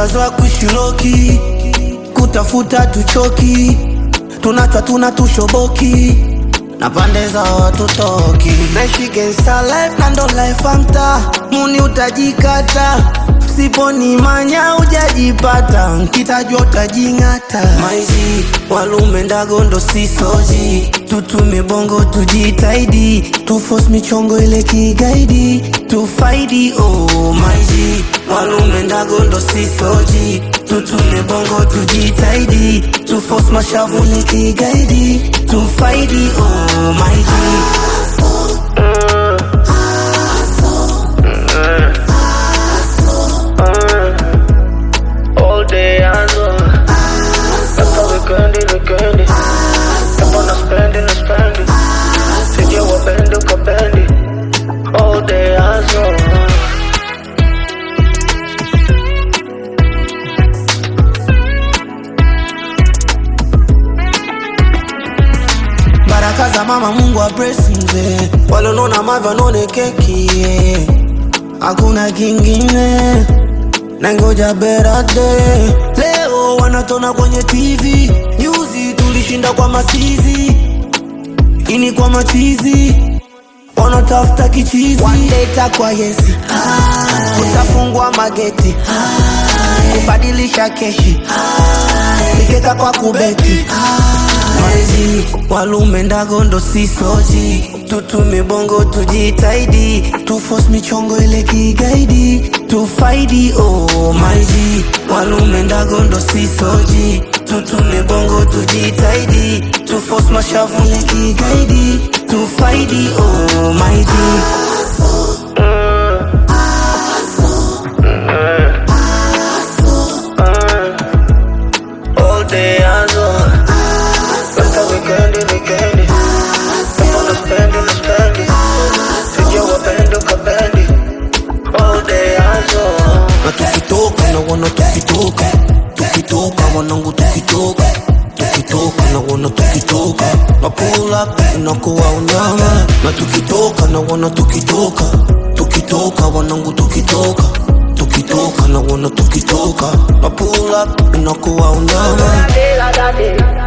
tushazoa kushiloki kutafuta tuchoki tunachwa tuna tushoboki na pande za watu toki naishi gangsta life na ndo life amta muni utajikata siponi manya ujajipata nkitajwa utajing'ata maizi walume ndago ndo sisoji tutume bongo tujitaidi tufos michongo ile kigaidi tufaidi oh maizi walume ndago ndo sisoji tutume bongo tujitaidi tufos mashavu ile kigaidi tufaidi oh maizi All day hustle. Hata wikendi wikendi. Kama na spendi na spendi. Sije wapendi ukapendi. All day hustle. baraka za mama mungu wa mzee walonona mavya none keki yeah. hakuna kingine nangoja berade leo wanatona kwenye tv nyuzi tulishinda kwa masizi ini kwa machizi wanatafuta kichizi wandeta kwa yesi utafungwa mageti kubadilisha keshi ikeka kwa kubeti Maizi walume ndago ndo sisoji tutume bongo tujitaidi tufos michongo ile kigaidi tufaidi oh maizi walume ndago ndo sisoji tutume bongo tujitaidi tufos mashavu ile kigaidi tufaidi oh maizi All day hustle. Hata wikendi wikendi. Kama na spendi na spendi. Sije wapendi ukapendi. All day hustle. na tukitoka na wana tukitoka tukitoka wanangu tukitoka tukitoka na wana tukitoka na pull up inakuwa unyama na tukitoka na wana tukitoka tukitoka wanangu tukitoka tukitoka na wana tukitoka na pull up inakuwa unyama Daddy, la, daddy.